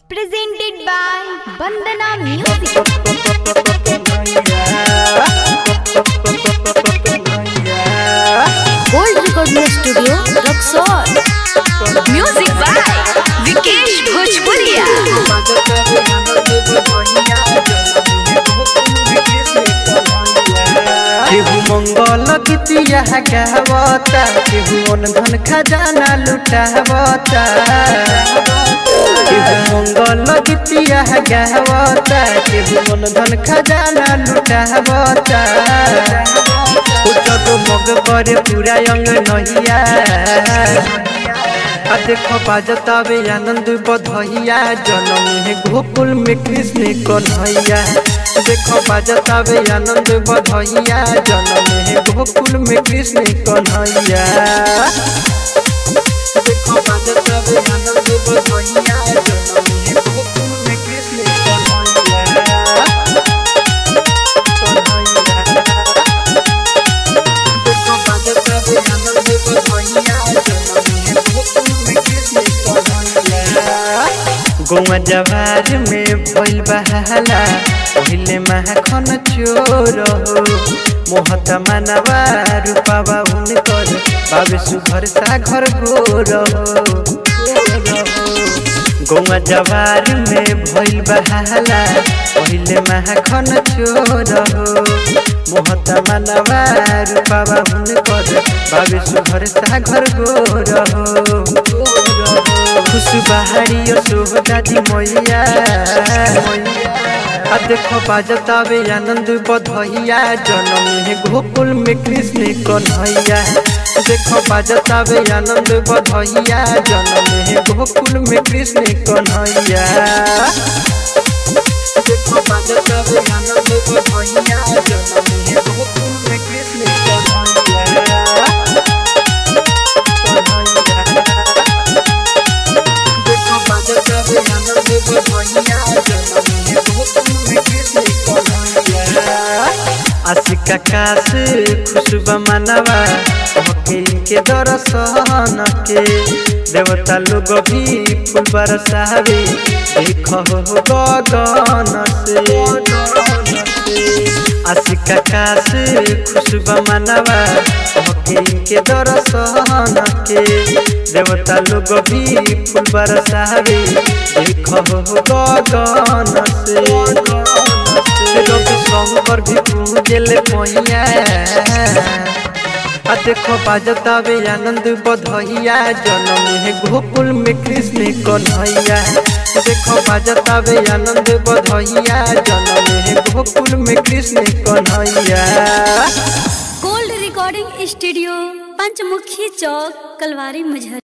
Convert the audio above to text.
presented by Bandana Music. Gold Recording Studio, Roxor. Music by Vikesh Bhojpuriya केहू मंगल गीतिया गावता केहू मन धन खजाना लुटावता केहू मंगल गीतिया गावता केहू मन धन खजाना लुटावता ओ जगमग करे पूरा अंग नहिया आ देखो बाजतावे आनंद बधैया जनम है गोकुल में कृष्ण कन्हैया देखो बाजतावे आनंद बधैया जनम है गोकुल में कृष्ण कन्हैया देखो बाजतावे आनंद बधैया जनम है गोकुल में कृष्ण कन्हैया देखो बाजतावे आनंद बधैया जनम है गोकुल में कृष्ण कन्हैया गौवा जवार में भइल बहाला पहिले माखन चोर हो मोहत मानवा रूपावा हुनकर बाबे सुघर सा घर गोर हो गौवा जवार में भइल बहाला पहिले माखन चोर हो मोहत मानवा रूपावा हुनकर बाबे सुघर सा घर गोर हो खुश बहारी सोह दादी मैया आ देखो बाजतावे आनंद बधैया जनम है गोकुल में कृष्ण कन्हैया देखो बाजतावे आनंद बधैया जनम है गोकुल में कृष्ण कन्हैया देखो बाजतावे आनंद बधैया जनम है गोकुल में कृष्ण कन्हैया देखो बाजतावे आनंद बधैया जनम है गोकुल में कृष्ण कन्हैया आशिका काश खुशबा मनवा होके इनके दर्शन के देवता लोग भी फूल बरसावे देखो हो गगन से आशिका काश खुशबा मनवा होके इनके दर्शन के देवता लोग भी फूल बरसावे देखो हो गगन से रवि शंकर भी पूजले मैया आ देखो बाजतावे आनंद बधैया जनम है गोकुल में कृष्ण कन्हैया देखो बाजतावे आनंद बधैया जनम है गोकुल में Krishna Kanhaiya Gold Recording Studio, Panchmukhi Chowk, Kalwari Mujhar.